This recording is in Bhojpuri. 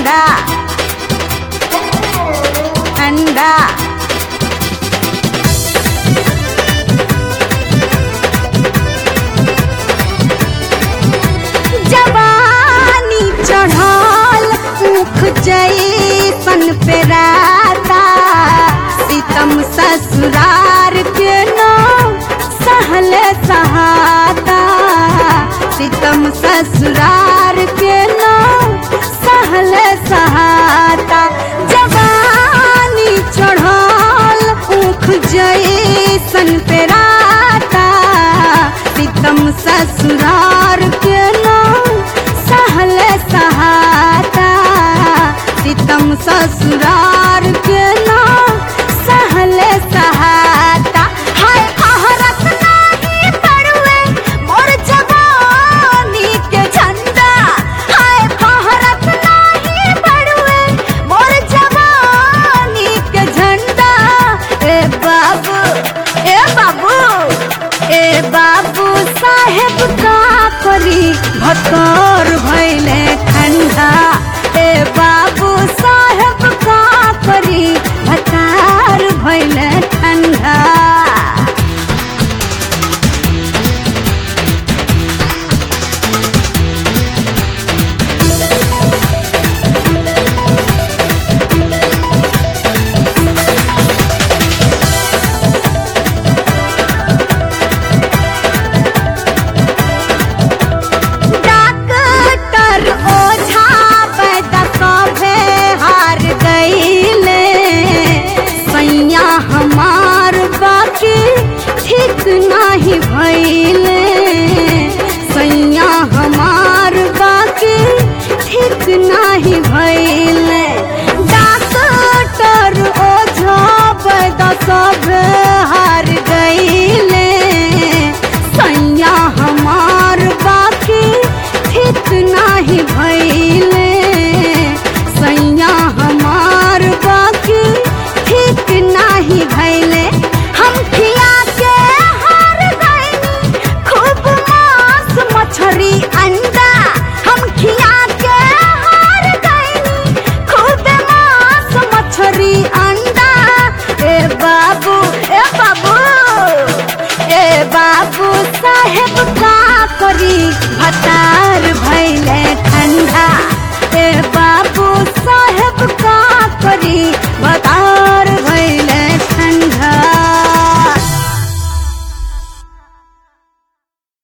ठंडा ठंडा जवानी चढ़ल मुख जैसन पे राता सितम ससुरार के न सहल सहाता सितम ससुरार के न सहल सहाता जवानी चढ़ल मुख जैसन पे राता सितम ससुरार के न सहल सहाता सितम ससुरार के न सहल सहाता हाय आहरत नाही पड़ुए मोर जवानी के झंडा हाय आहरत नाही पड़ुए मोर जवानी के झंडा ए बाबू ए बाबू ए बाबू साहेब का करी भकर भैले ठंडा ए बाबू साहेब का करी भतार भैले ठंडा डॉक्टर ओझा पैदा कभे हार गईले सैया हमार बाकी ठीक नाही भइले सैया हमार बाकी ठीक नाही भइले डॉक्टर ओझा पैदा सभे